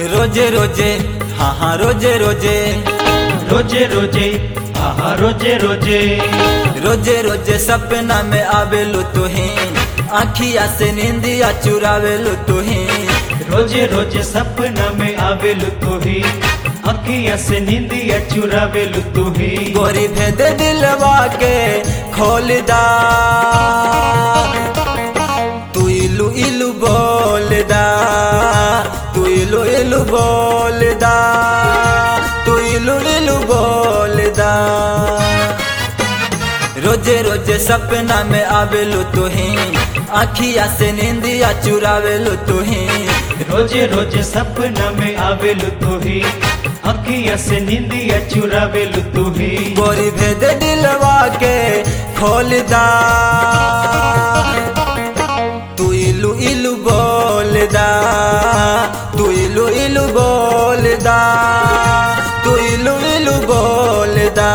रोजे रोजे हाँ हाँ रोजे रोजे रोजे रोजे आहा रोजे रोजे रोजे रोजे सपना में आवेलू तुही आखिया से निंदिया चुरावेलू तुही रोजे रोजे सपना में आवेलु तुही अखिया से नींदिया चुरावेलु तुही गोरी भेद दिलवा के खोल दा तू इलू इलू बोल दा तू इलू इलू बोल दा तू इलू इलू बोल दा रोजे रोजे सपना में आवेलू तुही आखिया से निंदिया चुरावेलू तुही रोजे रोजे सपना में आवेलु तुही अखिया से नींदिया चुरावेलु तुही गोरी भेद दिलवा के खोल दा तू इलू इलू बोल दा तू इलू इलू बोल दा तू इलू इलू बोल दा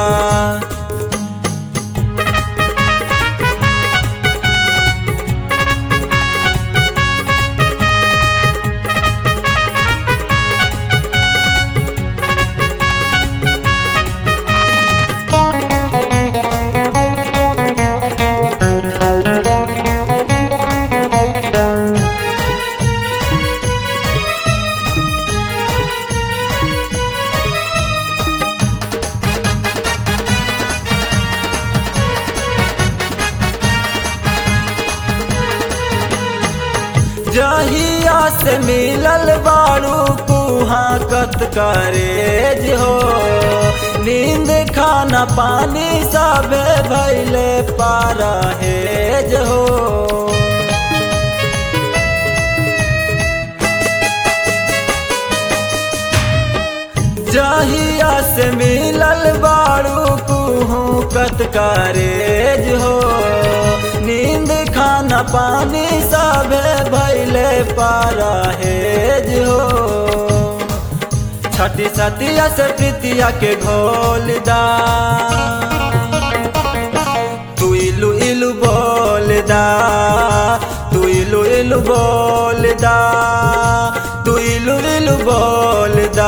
जहिया से मिलल बारू कुहा कत करे हो नींद खाना पानी सब भैले पारा हेज हो जहिया से मिलल बारू कुहू कत करे हो नींद खाना पानी सब भैले पारा हेज हो छठी सतिया से प्रीतिया के घोल दा तू इलू इलू बोल दा तू इलू इलू बोल दा तू इलू इलू बोल दा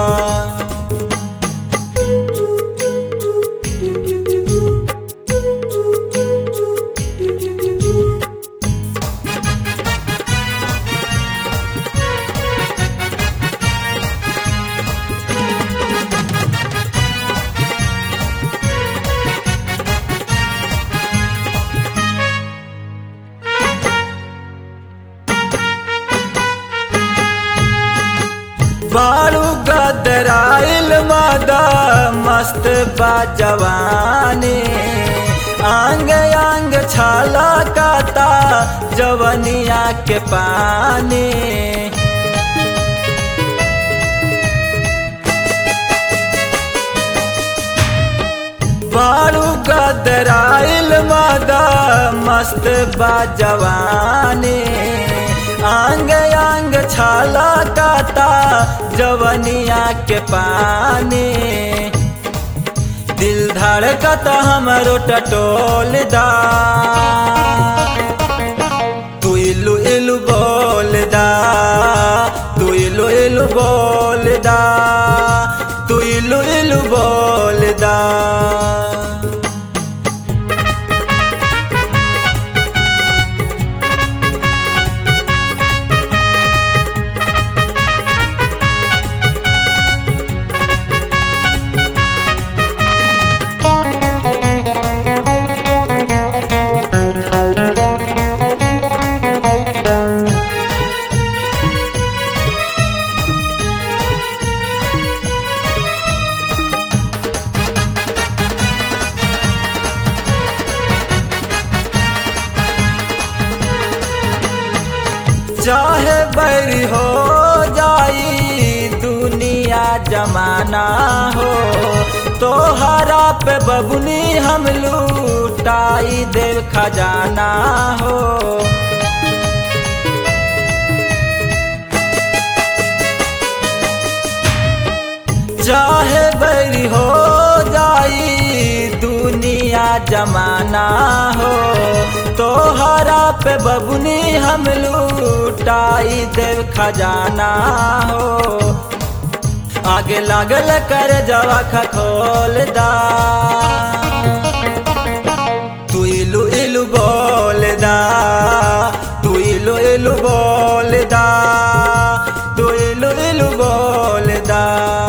बारू गदराइल मादा मस्त बा जवानी आंग आंग छाला काता जवनिया के पानी बारू गदराइल मादा मस्त बा जवानी आंग आंग छाला काता जवनिया के पानी दिल धड़कता हमरो टटोल दा तू इलू इलू बोल दा तू इलू इलू बोल दा तू इलू इलू बोल दा चाहे बैरी हो जाई दुनिया जमाना हो तोहरा पे बबुनी हम लूटाई देव खजाना हो चाहे बैरी हो जाई दुनिया जमाना हो तो तोहरा पे बबुनी हम लूटाई देव खजाना हो आगे लागल कर जवा खखोल दा तू इलू इलू बोल दा तू इलू इलू बोल दा तू इलू इलू बोल दा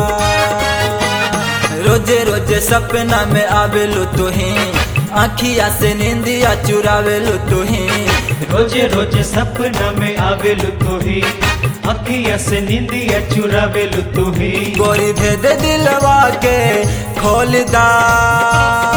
रोजे रोजे सपना में आवेलू तुही आखिया से निंदिया चुरावेलू तुही रोजे रोजे सपना में आवेलु तोही अखिया से निंदिया चुरावेलु तोही गोरी भेद दिलवा के खोल दा